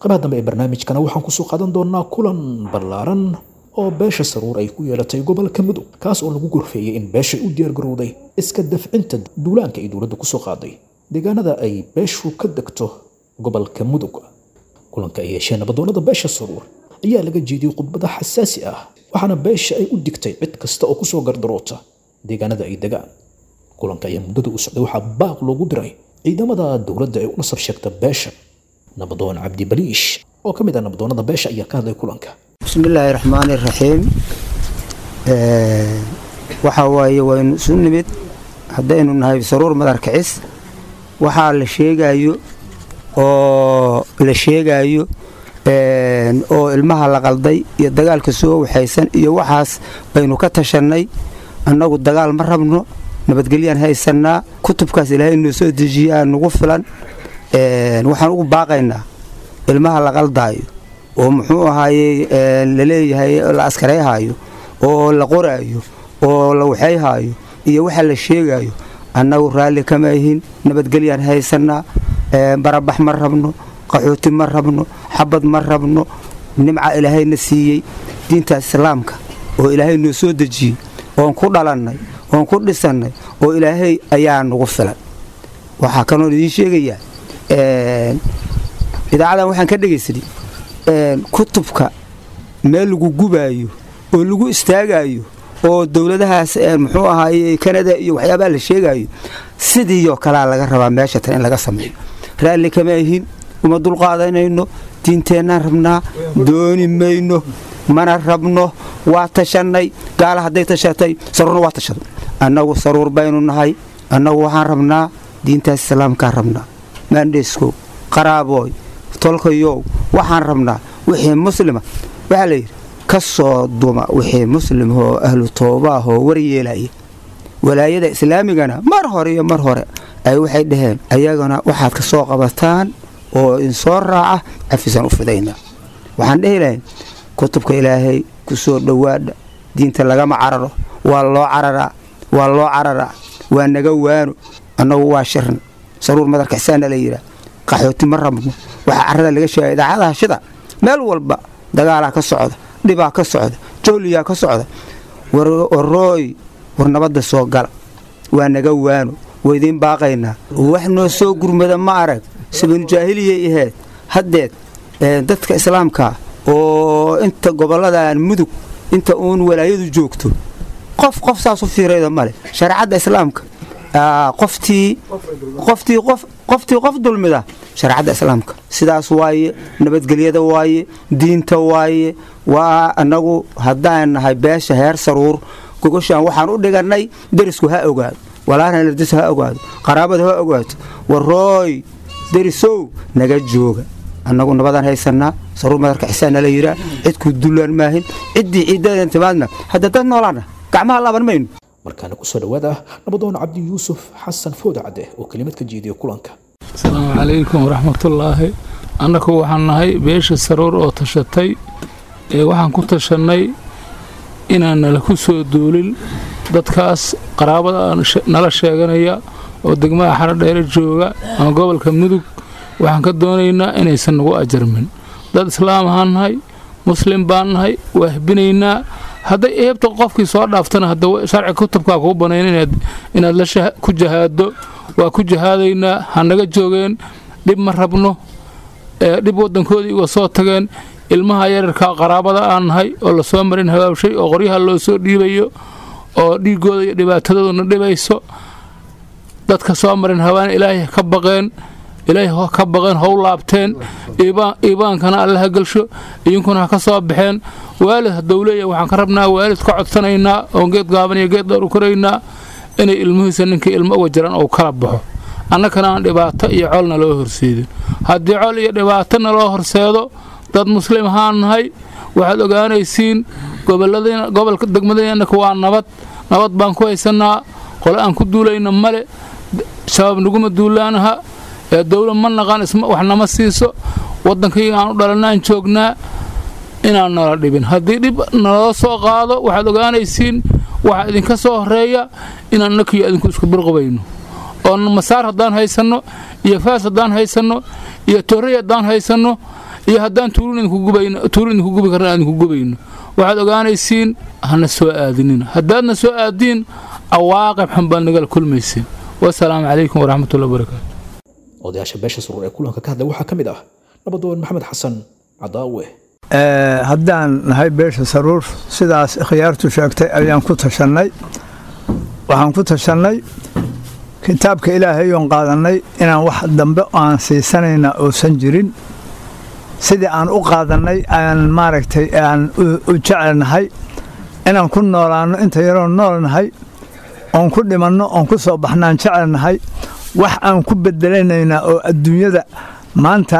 qabaha dambe ee barnaamijkana waxaan kusoo qaadan doonaa kulan ballaaran oo beesha saruur ay ku yeelatay gobolka mudug kaas oo lagu gorfeeyey in beeshay u diyaargarowday iska dafcinta duulaanka ay dowladda kusoo qaaday deegaanada ay beeshu ka degto gobolka mudug kulanka ay yeesheen nabadoonnada beesha saruur ayaa laga jeediyey khudbada xasaasi ah waxaana beesha ay u digtay cid kasta oo kusoo gardaroota deegaanada ay degaan kulanka ayaa muddada u socday waxaa baaq loogu diray ciidamada dowladda ee u nasab sheegta beesha nabadoon cabdi baliish oo ka mid ah nabadoonnada beesha ayaa ka hadlay kulanka bismillaahi raxmaani raxiim waxaa waaye waynu isu nimid haddaynu nahay saruur madar kicis waxaa la sheegayo oo la sheegayo oo ilmaha la qalday iyo dagaalka soo waxaysan iyo waxaas baynu ka tashannay annagu dagaal ma rabno nabadgelyaan haysannaa kutubkaas ilaahay inoo soo dejiyaa nugu filan waxaan ugu baaqaynaa ilmaha la qaldaayo oo muxuu ahaaye laleeyahay la askarayhaayo oo la qoraayo oo la waxayhaayo iyo waxa la sheegayo annagu raalli kama ahin nabadgelyaan haysannaa barabax ma rabno qaxooti ma rabno xabad ma rabno nimca ilaahayna siiyey diinta islaamka oo ilaahay noo soo dejiyey oon ku dhalannay oon ku dhisannay oo ilaahay ayaa nagu filan waxaa kanoon idiin sheegayaa idaacadan waxaan ka dhegaysanay kutubka meel lagu gubaayo oo lagu istaagaayo oo dowladahaas muxuu ahaaye kanada iyo waxyaabaa la sheegaayo sidiioo kalea laga rabaa meesha tan in laga sameeyo raalli kama ahin uma dulqaadanayno diinteennaan rabnaa dooni mayno mana rabno waa tashannay gaala hadday tashatay saruurna waa tashaday annagu saruur baynu nahay annagu waxaan rabnaa diintaas islaamkaan rabnaa maandheeskow qaraabooy tolkayow waxaan rabnaa wixii muslima waxaa layidhi ka soo duma wixii muslimahoo ahlu toobaahoo waryeelaya walaayada islaamigana mar hore iyo mar hore ay waxay dhaheen ayagana waxaad ka soo qabataan oo insoo raaca cafisaan u fidaynaa waxaan dhehi lahayn kutubka ilaahay ku soo dhowaadha diinta lagama cararo waa loo cararaa waa loo cararaa waa naga waano annagu waa shirna saruur madarka xisaana la yidhaah qaxooti ma rabno waxaa carrada laga sheegaya idaacadaha shida meel walba dagaalaa ka socda dhibaa ka socda jooliyaa ka socda warooy war nabadda soo gala waa naga waano waa idiin baaqaynaa wax noo soo gurmada ma arag sabanujaahiliyay ahayd haddeed dadka islaamka oo inta gobolladan mudug inta uun walaayadu joogto qof qof saas u fiirayda male shareecadda islaamka qoftii qoftii qof qoftii qof dulmida shareecadda islaamka sidaas waaye nabadgelyada waaye diinta waaye waa annagu haddaan nahay beesha heer saruur gogoshaan waxaan u dhigannay derisku ha ogaado walaalhan lardis ha ogaado qaraabada ha ogaato warooy derisow naga jooga annagu nabadaan haysannaa saruur madarka xisaanna la yidhaa cidkuu dullaan maahin ciddii ciiddadan timaadna hadda dad noolaana gacmaha laaban mayno markaana kusoo dhawaada nabadoon cabdi yuusuf xasan fooda cadde oo kelimad ka jeediya kulanka asalaamu calaykum waraxmatullaahi annagu waxaan nahay beesha saruur oo tashatay ee waxaan ku tashannay inaan nala ku soo duulin dadkaas qaraabada nala sheeganaya oo degmada xarodheere jooga ama gobolka mudug waxaan ka doonaynaa inaysan nagu ajarmin dad islaam ahaan nahay muslim baan nahay waa hbinaynaa hadday eebta qofkii soo dhaaftana hadda sharci kutubkaa kuu banayn inaad ku jahaado waa ku jahaadaynaa ha naga joogeen dhib ma rabno dhib waddankoodii uga soo tageen ilmaha yararka qaraabada aan nahay oo lasoo marin habaabshay oo qoryaha loo soo dhiibayo oo dhiigooda iyo dhibaatadooduna dhibayso dadka soo marin habaana ilaahay ka baqeen ilaahay ka baqeen how laabteen iibaankana alle ha gelsho idinkuna ha ka soo baxeen waalid haddou leeyahay waxaan ka rabnaa waalid ka codsanaynaa oon geed gaaban iyo geed dheer u koraynaa inay ilmihiisa ninkii ilmo uga jiraan ou kala baxo annakana aan dhibaato iyo colna loo horseedin haddii col iyo dhibaatona loo horseedo dad muslim ahaan nahay waxaad ogaanaysiin gobolka degmadeenaka waa nabad nabad baan ku haysannaa qole aan ku duulayna male shabaab naguma duulaanaha ee dowla ma naqaan wax nama siiso waddankayga aan u dhalanaan joognaa inaan nala dhibin haddii dhib naloo soo qaado waxaad ogaanaysiin waxaa idinka soo horeeya inaan nakiyo idinku isku birqubayno oo masaar haddaan haysanno iyo faas haddaan haysanno iyo torrey haddaan haysanno iyo haddaan tuurin idinku gubi karna aan idinku gubayno waxaad ogaanaysiin hana soo aadinina haddaadna soo aadiin cawaaqib xun baad nagala kulmaysiin wasalaamu calaykum waraxmatullahi wabarakaatu odayaasha beesha saruur ee kulanka ka hadlay waxaa ka mid ah nabadoon maxamed xasan cadaawe haddaan nahay beesha saruur sidaas khiyaartu sheegtay ayaan ku tashannay waxaan ku tashannay kitaabka ilaahay oon qaadannay inaan wax dambe aan siisanayna uusan jirin sidii aan u qaadannay aan maaragtay aan u jecelnahay inaan ku noolaanno inta yaroon noolnahay oon ku dhimanno oon ku soo baxnaan jecelnahay wax aan ku bedelanaynaa oo adduunyada maanta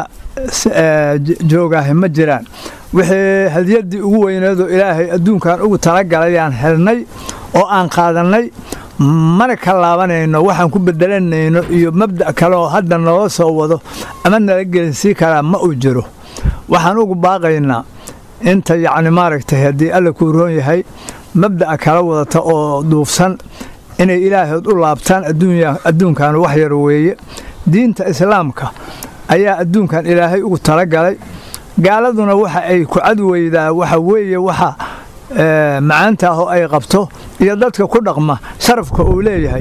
joogaahi ma jiraan wixii hadiyaddii ugu weyneedoo ilaahay adduunkan ugu talagalayaan helnay oo aan qaadannay mana ka laabanayno waxaan ku bedelanayno iyo mabda' kale oo hadda nala soo wado ama nala gelinsii karaa ma uu jiro waxaan ugu baaqaynaa inta yacni maaragtay haddii alla kuu roon yahay mabda'a kala wadata oo duufsan inay ilaahood u laabtaan adduunkan wax yar weeye diinta islaamka ayaa adduunkan ilaahay ugu talagalay gaaladuna waxa ay ku cadweydaa waxa weeye waxa macaanta ah oo ay qabto iyo dadka ku dhaqma sharafka uu leeyahay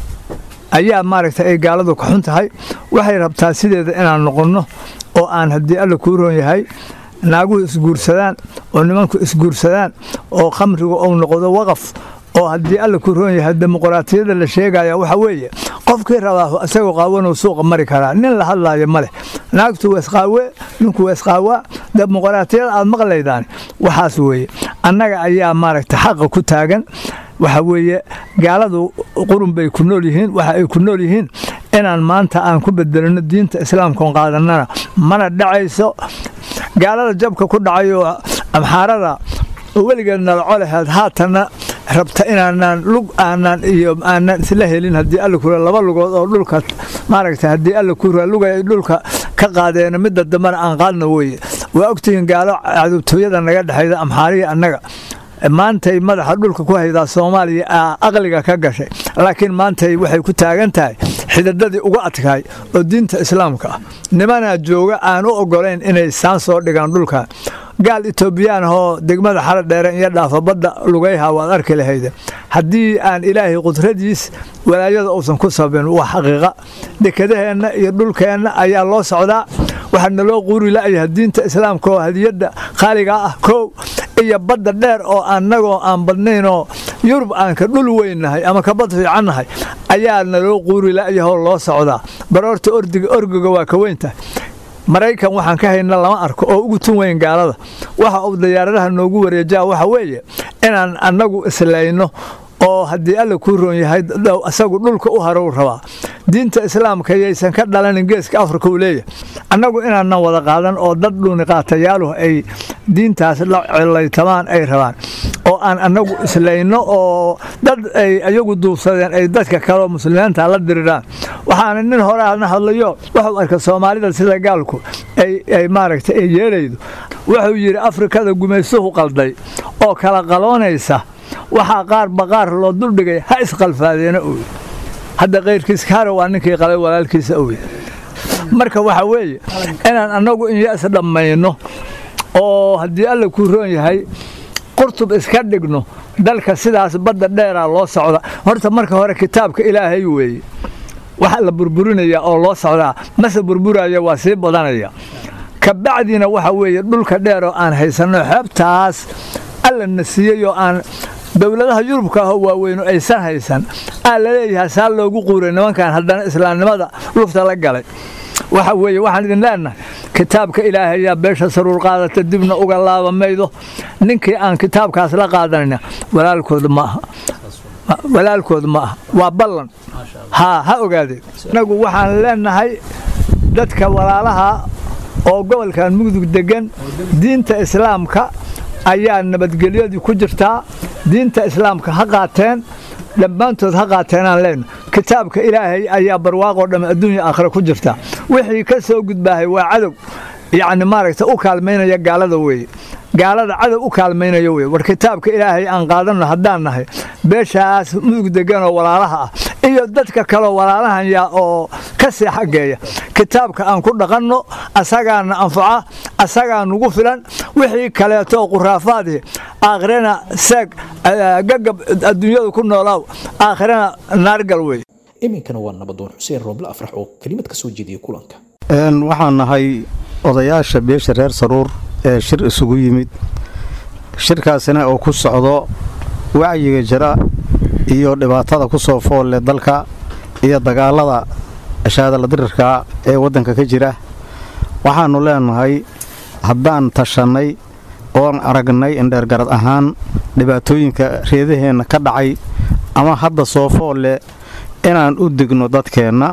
ayaa maaragta ay gaaladu ka xun tahay waxay rabtaa sideeda inaan noqonno oo aan haddii alla kuu roon yahay naaguhu isguursadaan oo nimanku isguursadaan oo khamrigu uu noqdo waqaf oo haddii alla ku roon yahay dimuqraatiyadda la sheegaya waxa weeye qofkii rabaa isagoo qaawanuu suuqa mari karaa nin la hadlaayo ma leh naagtu weesqaawe ninku weesqaawaa dimuqraatiyada aad maqlaydaan waxaas weeye annaga ayaa maaragta xaqa ku taagan waxa weeye gaaladu qurun bay ku nool yihiin waxa ay ku nool yihiin inaan maanta aan ku bedelino diinta islaamkaon qaadannana mana dhacayso gaalada jabka ku dhacayoo amxaarada weligeed nalaco laheed haatanna rabta inaanaan lug aanaan iyo aanaan isla helin haddii alla kura laba lugood oo dhulka maaragta haddii alla kura lugay ay dhulka ka qaadeena midda dambena aan qaadna weeye waa ogtihiin gaalo cadubtooyada naga dhexayda amxaariya annaga maantay madaxa dhulka ku haydaa soomaaliya aqliga ka gashay laakiin maantay waxay ku taagan tahay xididadii uga adkaay oo diinta islaamka ah nimanaa jooga aan u ogolayn inay saan soo dhigaan dhulkan gaal etoobiyaan ahoo degmada xara dheere iyo dhaafa badda lugayha waad arki lahayde haddii aan ilaahay qudradiis walaayada uusan ku sabin waa xaqiiqa dekedaheenna iyo dhulkeenna ayaa loo socdaa waxaa naloo quuri la'yaha diinta islaamka oo hadiyadda qaaliga ah koow iyo badda dheer oo annagoo aan badnaynoo yurub aan ka dhul weynnahay ama ka bad fiicannahay ayaa naloo quuri la'yahoo loo socdaa baroorta ordiga orgiga waa ka weyntahay maraykan waxaan ka hayna lama arko oo ugu tun weyn gaalada waxa uu diyaaradaha noogu wareejaa waxa weeye inaan annagu islayno oo haddii alla kuu roon yahay asagu dhulka u harow rabaa diinta islaamka yaysan ka dhalanin geeska afrika uu leeyahay annagu inaanan wada qaadan oo dad dhuni qaatayaaluhu ay diintaas la cilaytamaan ay rabaan oo aan annagu islayno oo dad ay ayagu duubsadeen ay dadka kaleo muslimiinta la diriraan waxaana nin hore aadna hadlayo wuxuu arka soomaalida sida gaalku ay maaragta ay yeelaydo wuxuu yidhi afrikada gumaysuhu qalday oo kala qaloonaysa waxaa qaar baqaar loo duldhigay ha isqalfaadeena oy hadda kayrkiis kaara waa ninkii qalay walaalkiisa oy marka waxa weeye inaan annagu inyas dhammayno oo haddii alla kuu roon yahay qurtub iska dhigno dalka sidaas badda dheeraa loo socda horta marka hore kitaabka ilaahay weeye waxa la burburinaya oo loo socdaa mase burburaya waa sii badanaya kabacdina waxa weeye dhulka dheer oo aan haysanno xeebtaas alla na siiyey oo aan dowladaha yurubka ahoo waaweynu aysan haysan aa laleeyahay saa loogu quuray nimankan haddana islaamnimada lufta la galay waxa weeye waxaan idin leenahay kitaabka ilaahayaa beesha saruur qaadata dibna uga laaba maydo ninkii aan kitaabkaas la qaadanayna walaalkooda ma aha walaalkooda ma aha waa ballan haa ha ogaadeen inagu waxaan leenahay dadka walaalaha oo gobolkan mugdug degan diinta islaamka ayaa nabadgelyadii ku jirtaa diinta islaamka ha qaateen dhammaantood ha qaateenaan leenno kitaabka ilaahay ayaa barwaaqoo dhamme adduunya aakhira ku jirta wixii ka soo gudbaahay waa cadow yacni maaragta u kaalmaynaya gaalada weeye gaalada cadow u kaalmaynaya weye war kitaabka ilaahay aan qaadanno haddaan nahay beeshaas mudug deganoo walaalaha ah iyo dadka kaleo walaalahanya oo ka sii xaggeeya kitaabka aan ku dhaqanno asagaana anfaca asagaa nugu filan wixii kaleeto quraafaadii aakhirana seeg gagab adduunyadu ku noolaaw aakhirana naargal wey iminkana waa nabadoon xuseen rooble afrax oo kelimad ka soo jeediyey kulanka waxaan nahay odayaasha beesha reer saruur ee shir isugu yimid shirkaasina oo ku socdo wacyiga jira iyo dhibaatada ku soo foolle dalka iyo dagaalada ashaadala dirirka ee waddanka ka jira waxaannu leenahay haddaan tashannay oon aragnay indheergarad ahaan dhibaatooyinka reedaheenna ka dhacay ama hadda soo foolle inaan u digno dadkeenna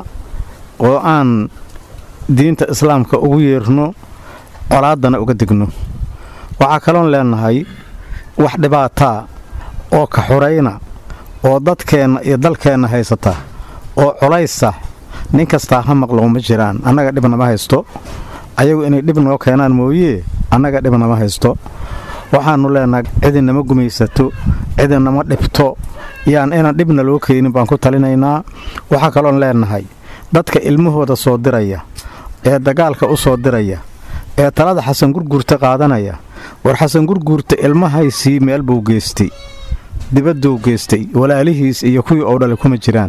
oo aan diinta islaamka ugu yeerno colaaddana uga digno waxaa kaloon leenahay wax dhibaataa oo ka xurayna oo dadkeenna iyo dalkeenna haysata oo colaysa nin kastaa ha maqlo ma jiraan annaga dhibnama haysto ayagu inay dhib noo keenaan mooyee annaga dhibnama haysto waxaannu leenahay cidinama gumaysato cidinama dhibto yaan inaan dhibna loo keenin baan ku talinaynaa waxaa kaloon leenahay dadka ilmahooda soo diraya ee dagaalka u soo diraya ee talada xasan gurguurta qaadanaya war xasan gurguurta ilmahaysii meel buu geystay dibadduu geystay walaalihiis iyo kuwii oo dhale kuma jiraan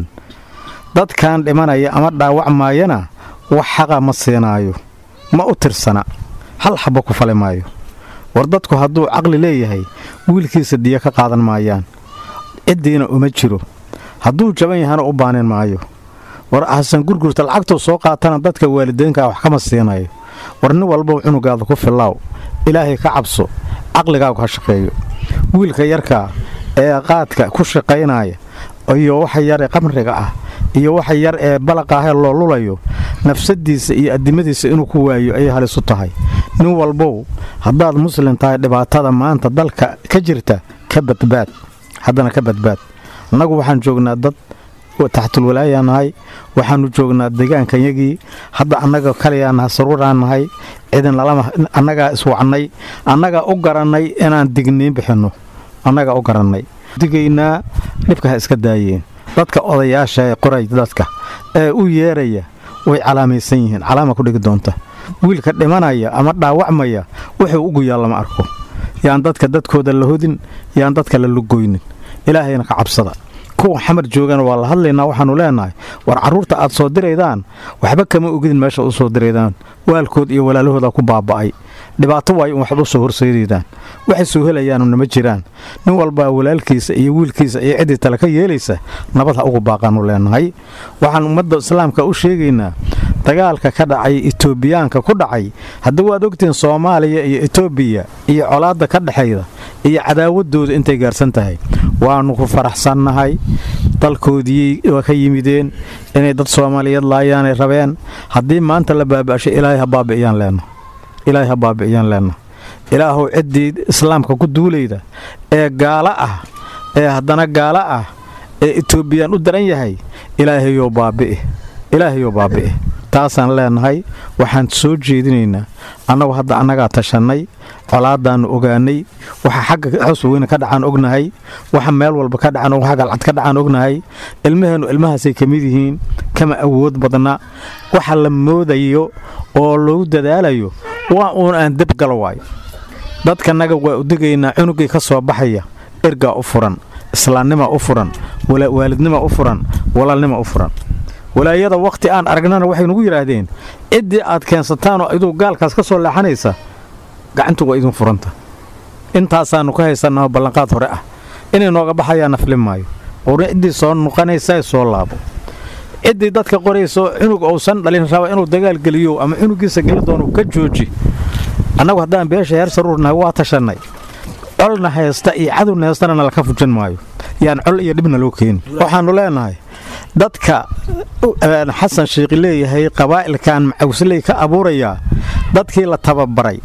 dadkan dhimanaya ama dhaawacmaayana wax xaqa ma siinaayo ma u tirsana hal xabba ku fali maayo war dadku hadduu caqli leeyahay wiilkiisa diya ka qaadan maayaan ciddiina uma jiro hadduu jaban yahana u baanin maayo war xasan gurgurta lacagtuu soo qaatana dadka waalideynkaa wax kama siinayo war nin walbow cunugaada ku fillaaw ilaahay ka cabso caqligaagu ha shaqeeyo wiilka yarkaa ee qaadka ku shaqaynaya iyo waxa yar ee qamriga ah iyo waxa yar ee balaqaahee loo lulayo nafsadiisa iyo addimadiisa inuu ku waayo ayay halisu tahay nin walbow haddaad muslim tahay dhibaatada maanta dalka ka jirta ka badbaad haddana ka badbaad annagu waxaan joognaa dad taxtulwalaayaa nahay waxaannu joognaa degaankanyagii hadda annaga kaliyaa nahay saruuraan nahay cidin annagaa iswacnay annagaa u garannay inaan digniin bixinno annagaa u garannay digaynaa dhibka ha iska daayeen dadka odayaasha ee qoray dadka ee u yeeraya way calaamaysan yihiin calaama ku dhigi doonta wiilka dhimanaya ama dhaawacmaya wuxuu ugu yaal lama arko yaan dadka dadkooda la hodin yaan dadka la lugoynin ilaahayna ka cabsada kuwa xamar joogana waa la hadlaynaa waxaannu leenahay war carruurta aad soo diraydaan waxba kama ogidin meesha u soo diraydaan waalkood iyo walaalahooda ku baaba'ay dhibaato waayo in waxba u soo horseedaydaan waxay soo helayaanuna ma jiraan nin walbaa walaalkiisa iyo wiilkiisa iyo ciddii tale ka yeelaysa nabad ha ugu baaqaannu leenahay waxaan ummadda islaamka u sheegaynaa dagaalka ka dhacay etoobiyaanka ku dhacay hadda waad ogtihiin soomaaliya iyo etoobiya iyo colaadda ka dhexayda iyo cadaawaddooda intay gaarsan tahay waannu ku faraxsannahay dalkoodii waa ka yimideen inay dad soomaaliyeed laayaanay rabeen haddii maanta la baaba'shay ilaahay ha baabi'iyaan leenna ilaahay ha baabi'iyaan leenna ilaahuw ciddii islaamka ku duulayda ee gaalo ah ee haddana gaalo ah ee etoobiyaan u daran yahay ilaahayoo baabi'i ilaahayoo baabi'i taasaan leenahay waxaan soo jeedinaynaa annagu hadda annagaa tashannay colaadaannu ogaanay waxa xagga xosweyne ka dhacaan ognahay waxa meel walba ka dhacaan waxa galcad ka dhacaan ognahay ilmaheennu ilmahaasay ka mid yihiin kama awood badna waxa la moodayo oo loogu dadaalayo waa uun aan debgala waayo dadkanaga waa u digaynaa cunugii ka soo baxaya ergaa u furan islaamnima u furan waalidnima u furan walaalnima u furan walaayada wakhti aan aragnana waxay nugu yidhaahdeen ciddii aad keensataanoo iduu gaalkaas ka soo leexanaysa gacantu waa idin furanta intaasaannu ka haysannaho ballanqaad hore ah inay nooga baxayaa nafli maayo qurna ciddii soo nuqanaysa soo laabo ciddii dadka qorayso cunug uusan dhalin raba inuu dagaal geliyo ama cunugiisa geli doono ka jooji annagu haddaan beesha heer saruurnahay waa tashannay colna haysta iyo cadowna haystana nalaka fujin maayo yaan col iyo dhibna loo keeni waxaannu leenahay dadka xasan shiikhi leeyahay qabaa'ilkan macawsley ka abuurayaa dadkii la tababaray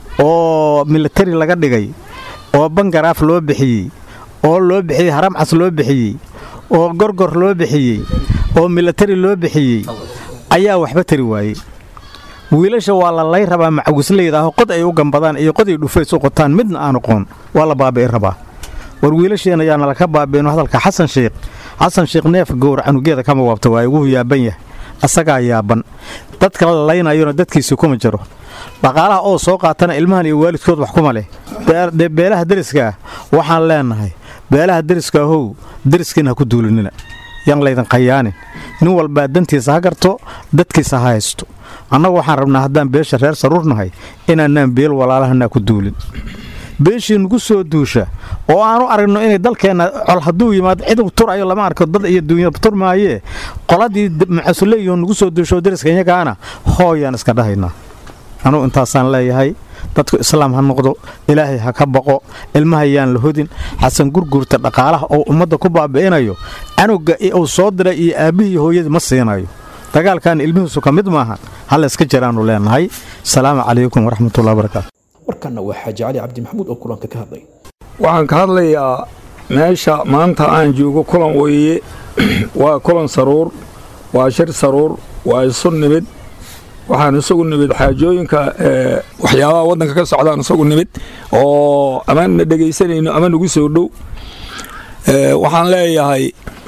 oo militari laga dhigay oo bangaraaf loo bixiyey oo loo bixiyey haramcas loo bixiyey oo gorgor loo bixiyey oo militari loo bixiyey ayaa waxba tari waayey wiilasha waa la lay rabaa macawisleydaah qod ay u gambadaan iyo qod ay dhufays u qotaan midna aan oqoon waa la baabi'i rabaa war wiilasheenna yaana laka baabi'ino hadalka xasan sheikh xasan sheekh neef gowr canugeeda kama waabta waaye wuu yaaban yahay asagaa yaaban dadka la laynayona dadkiisi kuma jiro dhaqaalaha oo soo qaatana ilmahan iyo waalidkood wax kuma leh dee beelaha deriska ah waxaan leenahay beelaha deriska ahow deriskiina ha ku duulinina yaan laydin khayaanin nin walbaa dantiisa ha garto dadkiisa ha haysto annagu waxaan rabnaa haddaan beesha reer saruurnahay inaanaan beel walaalahanaa ku duulin beeshii nugu soo duusha oo aanu aragno inay dalkeenna col hadduu yimaado cid turayo lama arko dad iyo duunya turmaayee qoladii macasuleeyo nugu soo duusho deriska iyagaana hooyaan iska dhahaynaa anugu intaasaan leeyahay dadku islaam ha noqdo ilaahay ha ka baqo ilmahayaan la hodin xasan gurgurta dhaqaalaha oo ummadda ku baabi'inayo canuga uu soo diray iyo aabbihii hooyadii ma siinayo dagaalkan ilmihiisu ka mid maahan halla iska jiraannu leenahay asalaamu calaykum waraxmatullahi barakaatu markanna waa xaaji cali cabdi maxamuud oo kulanka ka hadlay waxaan ka hadlayaa meesha maanta aan joogo kulan weeye waa kulan saruur waa shir saruur waa isu nimid waxaan isagu nimid xaajooyinka waxyaabaha waddanka ka socdaan isagu nimid oo ama na dhegaysanayno ama nagu soo dhow waxaan leeyahay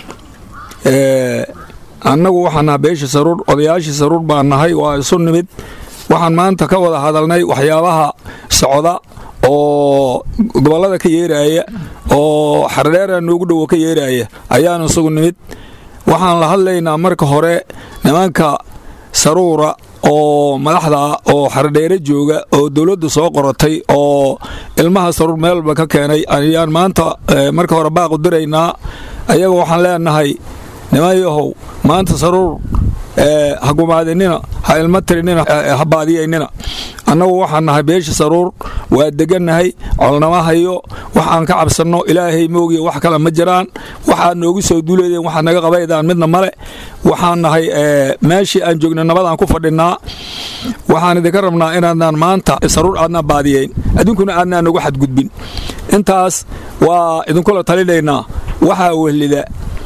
annagu waxaan naha beesha saruur odayaashii saruur baan nahay waa isu nimid waxaan maanta ka wada hadalnay waxyaabaha socda oo gobollada ka yeeraaya oo xardheera noogu dhowo ka yeeraaya ayaan isagu nimid waxaan la hadlaynaa marka hore nimanka saruura oo madaxda oo xardheere jooga oo dowladdu soo qoratay oo ilmaha saruur meelba ka keenay ayaan maanta marka hore baaqu diraynaa ayaga waxaan leenahay nimanyahow maanta saruur ha gumaadinina ha ilmo tirinina ha baadiyaynina annagu waxaan nahay beesha saruur waa degannahay colnama hayo waxaan ka cabsanno ilaahay moogiya wax kale ma jiraan waxaad noogu soo duuleedeen waxaad naga qabaydaan midna male waxaan nahay meeshii aan joogna nabadaan ku fadhinnaa waxaan idinka rabnaa inaadnaan maanta saruur aadnaan baadiyayn adduunkuna aadnaan nagu xadgudbin intaas waa idinkula talinaynaa waxaa wehlida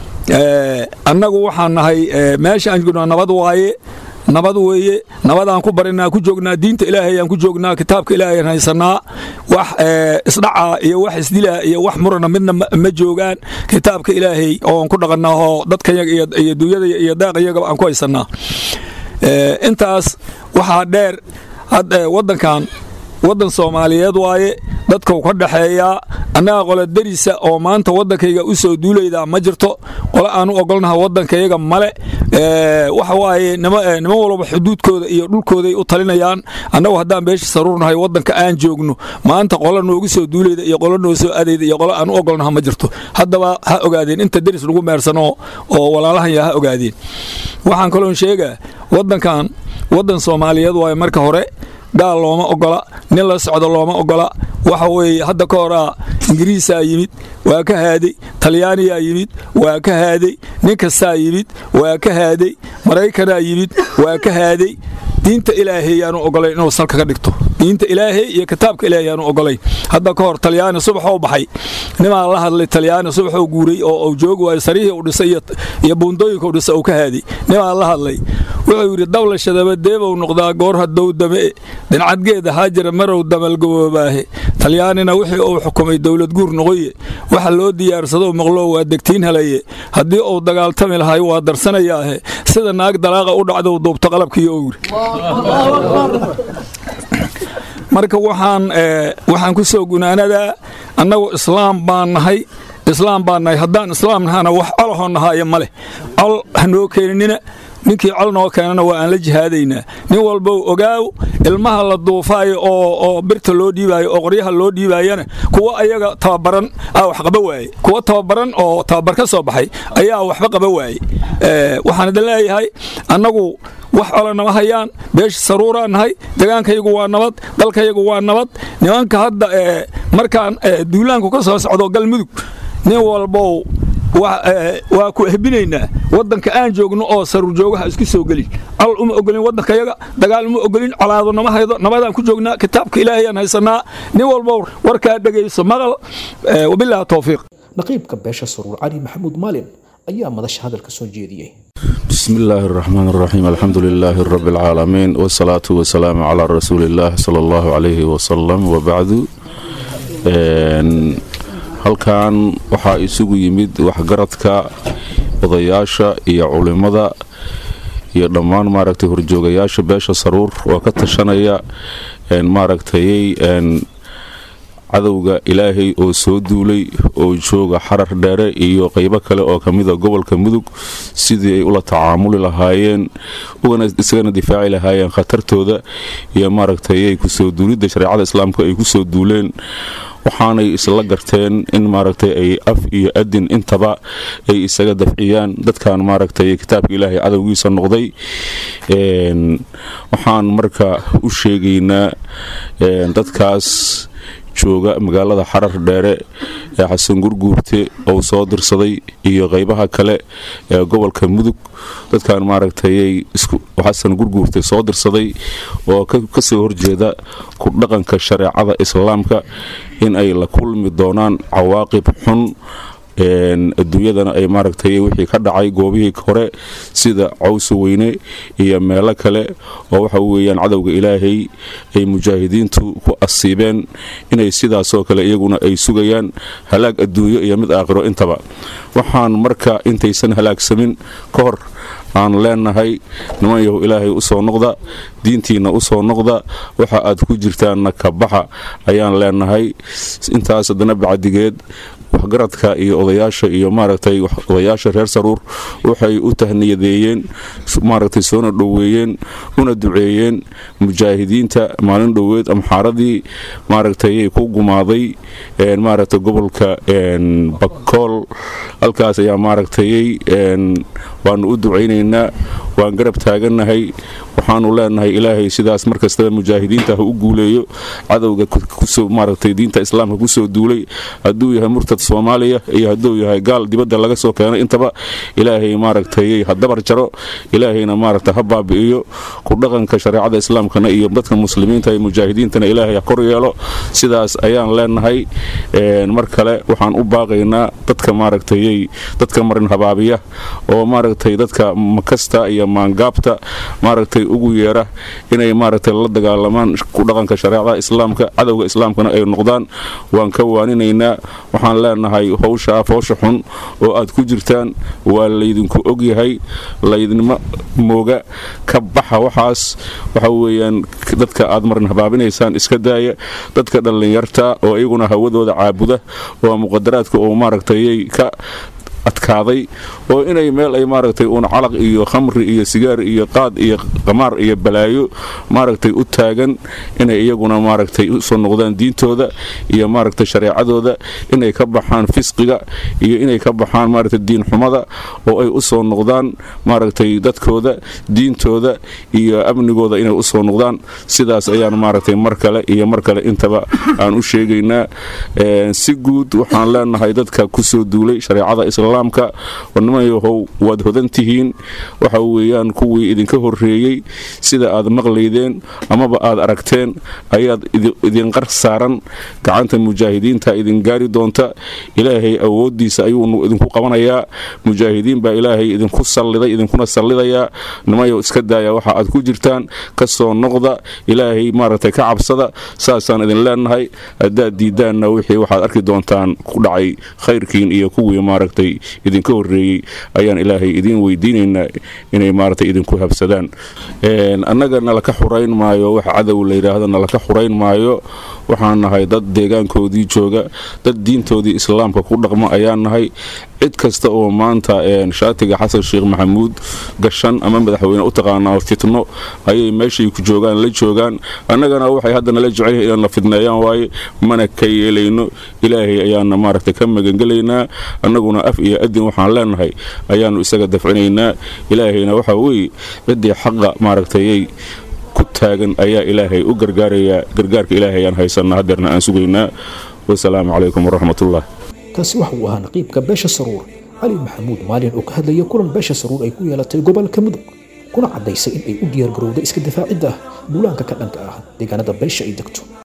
annagu waxaan nahay meesha aan joogna nabad waaye nabad weeye nabadaan ku barinaa ku joognaa diinta ilaahay aan ku joognaa kitaabka ilaahay haysanaa wax isdhaca iyo wax isdila iyo wax murana midna ma joogaan kitaabka ilaahay oon ku dhaqannaa oo dadkayaga iyo duunyada iyo daaqiyagaba aan ku haysanaa intaas waxaa dheer waddankan waddan soomaaliyeed waaye dadkau ka dhaxeeyaa annaga qole derisa oo maanta waddankayga u soo duulaydaa ma jirto qole aan u ogolnaha waddankayaga male waxa waaye niman walba xuduudkooda iyo dhulkooday u talinayaan annagu haddaan beesha saruurnahay waddanka aan joogno maanta qole noogu soo duulayda iyo qole noo soo adayda iyo qole aan u ogolnaha ma jirto haddaba ha ogaadeen inta deris lagu meersano oo walaalahanya ha ogaadeen waxaan kaloon sheegaa waddankan waddan soomaaliyeed waaye marka hore gaal looma ogola nin la socdo looma ogola waxa weeye hadda ka horaa ingiriisaa yimid waa ka haaday talyaaniyaa yimid waa ka haaday nin kastaa yimid waa ka haaday maraykanaa yimid waa ka haaday diinta ilaahay yaanu ogolayn inuu salka ka dhigto diinta ilaahay iyo kitaabka ilaahay yaanu ogolayn hadda ka hor talyaani subaxoo baxay nimaa la hadlay talyaani subaxoo guuray oo uu joogi waayo sarihii uu dhisay iyo buundooyinka uu dhisay uu ka haaday nimaa la hadlay wuxuu yidhi dawlashadaba deebow noqdaa goor haddow dame dhincadgeeda haajira marow damalgaboobaahe talyaanina wixii uu xukumay dowlad guur noqoye waxa loo diyaarsado maqloo waa degtiin helaye haddii uu dagaaltami lahay waa darsanayaahe sida naag dalaaqa u dhacdou duubto qalabkiiyo uu yidhi marka waxaan waxaan ku soo gunaanadaa annagu islaam baan nahay islaam baan nahay haddaan islaam nahana wax colahoo nahaayo ma leh col hanoo keeninina ninkii col noo keenana waa aan la jihaadaynaa nin walbow ogaaw ilmaha la duufaayo oo birta loo dhiibaayo oo qoryaha loo dhiibaayana kuwa ayaga tababaran aa wax qaba waaye kuwa tababaran oo tababar ka soo baxay ayaa waxba qaba waaye waxaan idin leeyahay annagu wax cola nama hayaan beesha saruuraa nahay degaankayagu waa nabad dalkayagu waa nabad nimanka hadda markaan duulaanku ka soo socdo galmudug nin walbow waa ku ehbinaynaa waddanka aan joogno oo saruur joogaha isku soo gelin col uma ogolin waddankayaga dagaal uma ogolin colaado nama haydo nabadaan ku joognaa kitaabka ilaahayaan haysanaa nin walbow warkaa dhegayso maqal wabilaahi towfiiq naqiibka beesha saruur cali maxamuud maalin ayaa madasha hadalka soo jeediyey بسم الله الرحمن الرحيم الحمد لله رب العالمين والصلاة والسلام على رسول الله صلى الله عليه وسلم وبعد halkan waxaa isugu yimid waxgaradka odayaasha iyo culimada iyo dhammaan maaragtay horjoogayaasha beesha saruur oo ka tashanaya maaragtayay cadowga ilaahay oo soo duulay oo jooga xarar dheere iyo qeybo kale oo kamida gobolka mudug sidii ay ula tacaamuli lahaayeen isagana difaaci lahaayeen khatartooda iyo maaragtayay kusoo duulidda shareecada islaamka ay kusoo duuleen waxaanay isla garteen in maaragtay ay af iyo adin intaba ay isaga dafciyaan dadkan maaragtay kitaabka ilaahay cadowgiisa noqday waxaan marka u sheegaynaa dadkaas jooga magaalada xarar dheere ee xasan gurguurte ou soo dirsaday iyo qeybaha kale ee gobolka mudug dadkan maaragtayay xasan gurguurte soo dirsaday oo kasoo horjeeda ku dhaqanka shareecada islaamka in ay la kulmi doonaan cawaaqib xun adduunyadana ay maaragtay wixii ka dhacay goobihii hore sida cawsa weyne iyo meelo kale oo waxa weeyaan cadowga ilaahay ay mujaahidiintu ku asiibeen inay sidaasoo kale iyaguna ay sugayaan halaag adduunyo iyo mid aakhiro intaba waxaan marka intaysan halaagsamin ka hor aan leenahay niman yahu ilaahay u soo noqda diintiinna u soo noqda waxa aad ku jirtaanna ka baxa ayaan leenahay intaas haddana bacdigeed waxgaradka iyo odayaasha iyo maaragtay odayaasha reer saruur waxay u tahniyadeeyeen maaragtay soona dhoweeyeen una duceeyeen mujaahidiinta maalin dhoweed amxaaradii maaragtay ku gumaaday maaragtay gobolka bakool halkaas ayaa maaragtay waanu u ducaynaynaa waan garab taagannahay waxaanu leenahay ilaahay sidaas markastaba mujaahidiinta ha u guuleeyo cadowga maaragtay diinta islaamka kusoo duulay hadduu yahay murtad soomaaliya iyo hadduu yahay gaal dibadda laga soo keenay intaba ilaahay maaragtay ha dabar jaro ilaahayna maaragta ha baabi'iyo ku dhaqanka shareecada islaamkana iyo dadka muslimiinta iyo mujaahidiintana ilaahay ha kor yeelo sidaas ayaan leenahay mar kale waxaan u baaqaynaa dadka maaragtayy dadka marin habaabiya oo maaragtay dadka makasta iyo maangaabta maaragtay ugu yeera inay maaragtay la dagaalamaan ku dhaqanka shareecada islaamka cadowga islaamkana ay noqdaan waan ka waaninaynaa waxaan leenahay howsha af howsha xun oo aad ku jirtaan waa laydinku ogyahay laydinma mooga ka baxa waxaas waxa weeyaan dadka aad marin habaabinaysaan iska daaya dadka dhallinyarta oo iyaguna hawadooda caabuda oo muqadaraadka oo maaragtayay ka adkaaday oo inay meel ay maaragtay uun calaq iyo khamri iyo sigaar iyo qaad iyo qamaar iyo balaayo maaragtay u taagan inay iyaguna maaragtay usoo noqdaan diintooda iyo maaragtay shareecadooda inay ka baxaan fisqiga iyo inay ka baxaan maaragtay diinxumada oo ay usoo noqdaan maaragtay dadkooda diintooda iyo amnigooda inay usoo noqdaan sidaas ayaan maaragtay mar kale iyo mar kale intaba aan u sheegaynaa si guud waxaan leenahay dadka kusoo duulay shareecada islaamka warnimayahow waad hodan tihiin waxa weeyaan kuwii idinka horreeyey sida aad maqlaydeen amaba aad aragteen ayaad idinqar saaran gacanta mujaahidiinta idin gaari doonta ilaahay awooddiisa ayuu idinku qabanayaa mujaahidiin baa ilaahay idinku salliday idinkuna sallidayaa nimayow iska daaya waxa aad ku jirtaan ka soo noqda ilaahay maaragtay ka cabsada saasaan idin leenahay haddaad diidaanna wixii waxaad arki doontaan ku dhacay khayrkiin iyo kuwii maaragtay idinka horreeyey ayaan ilaahay idiin weydiinaynaa inay maaragtay idinku habsadaan annaga nalaka xurayn maayo wax cadow la yidhaahdo nalaka xurayn maayo waxaan nahay dad deegaankoodii jooga dad diintoodii islaamka ku dhaqmo ayaan nahay cid kasta oo maanta shaatiga xasan sheekh maxamuud gashan ama madaxweyne u taqaanaa fitno ayay meeshay ku joogaan la joogaan annagana waxay hadda nala jecelyihin inaan la fidneeyaan waaye mana ka yeelayno ilaahay ayaana maaragtay ka magangelaynaa annaguna af iyo adin waxaan leenahay ayaannu isaga dafcinaynaa ilaahayna waxaa weeye ciddii xaqa maaragtayay ku taagan ayaa ilaahay u gargaarayaa gargaarka ilaahay ayaan haysanaa hadeerna aan sugaynaa wasalaamu calaykum waraxmatullah kaasi waxa uu ahaa naqiibka beesha saruur cali maxamuud maalin oo ka hadlaya kulan beesha saruur ay ku yeelatay gobolka mudug kuna caddaysay in ay u diyaargarowday iska difaacidda duulaanka ka dhanka ah deegaanada beesha ay degto